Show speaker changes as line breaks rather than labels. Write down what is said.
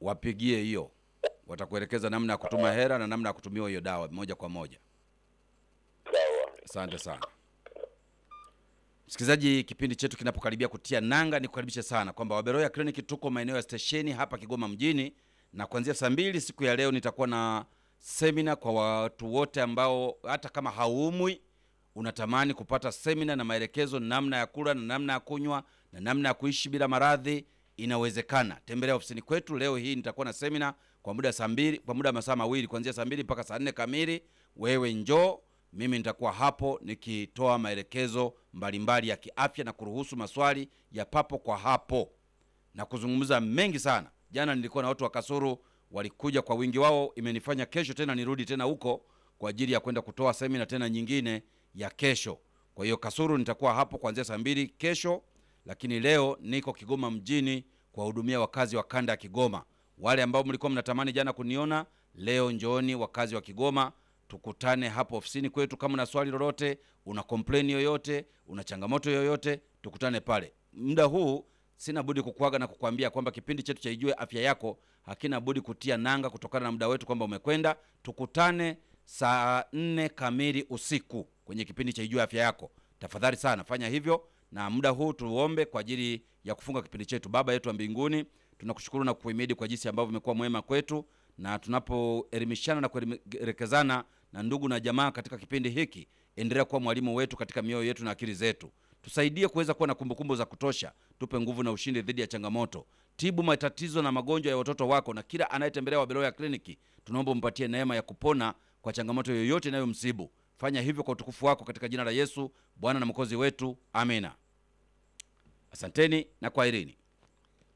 wapigie hiyo, watakuelekeza namna ya kutuma hela na namna ya kutumiwa hiyo dawa moja kwa moja.
Sawa.
Asante sana msikilizaji, kipindi chetu kinapokaribia kutia nanga, ni kukaribisha sana kwamba Waberoya Clinic tuko maeneo ya stesheni hapa Kigoma mjini, na kuanzia saa mbili siku ya leo nitakuwa na semina kwa watu wote ambao hata kama haumwi unatamani kupata semina na maelekezo namna ya kula na namna ya kunywa na namna ya kuishi bila maradhi, inawezekana. Tembelea ofisini kwetu leo hii. Nitakuwa na semina kwa muda saa mbili, kwa muda wa masaa mawili kuanzia saa mbili mpaka saa nne kamili. Wewe njoo, mimi nitakuwa hapo nikitoa maelekezo mbalimbali ya kiafya na kuruhusu maswali ya papo kwa hapo na kuzungumza mengi sana. Jana nilikuwa na watu wa Kasuru walikuja kwa wingi wao, imenifanya kesho tena nirudi tena huko kwa ajili ya kwenda kutoa semina tena nyingine ya kesho. Kwa hiyo Kasuru nitakuwa hapo kuanzia saa mbili kesho, lakini leo niko Kigoma mjini kuwahudumia wakazi wa kanda ya Kigoma. Wale ambao mlikuwa mnatamani jana kuniona, leo njooni wakazi wa Kigoma, tukutane hapo ofisini kwetu. Kama una swali lolote, una complain yoyote, una changamoto yoyote, tukutane pale. Muda huu sina budi kukuaga na kukwambia kwamba kipindi chetu cha Ijue Afya Yako hakina budi kutia nanga kutokana na muda wetu kwamba umekwenda. Tukutane saa nne kamili usiku kwenye kipindi cha Ijue Afya Yako. Tafadhali sana fanya hivyo, na muda huu tuombe kwa ajili ya kufunga kipindi chetu. Baba yetu wa mbinguni, tunakushukuru na kukuhimidi kwa jinsi ambavyo umekuwa mwema kwetu, na tunapoelimishana na kuelekezana na ndugu na jamaa katika kipindi hiki, endelea kuwa mwalimu wetu katika mioyo yetu na akili zetu tusaidie kuweza kuwa na kumbukumbu za kutosha. Tupe nguvu na ushindi dhidi ya changamoto. Tibu matatizo na magonjwa ya watoto wako, na kila anayetembelea Wabeloya kliniki tunaomba umpatie neema ya kupona kwa changamoto yoyote inayomsibu. Fanya hivyo kwa utukufu wako, katika jina la Yesu Bwana na mwokozi wetu, amina. Asanteni na kwaherini.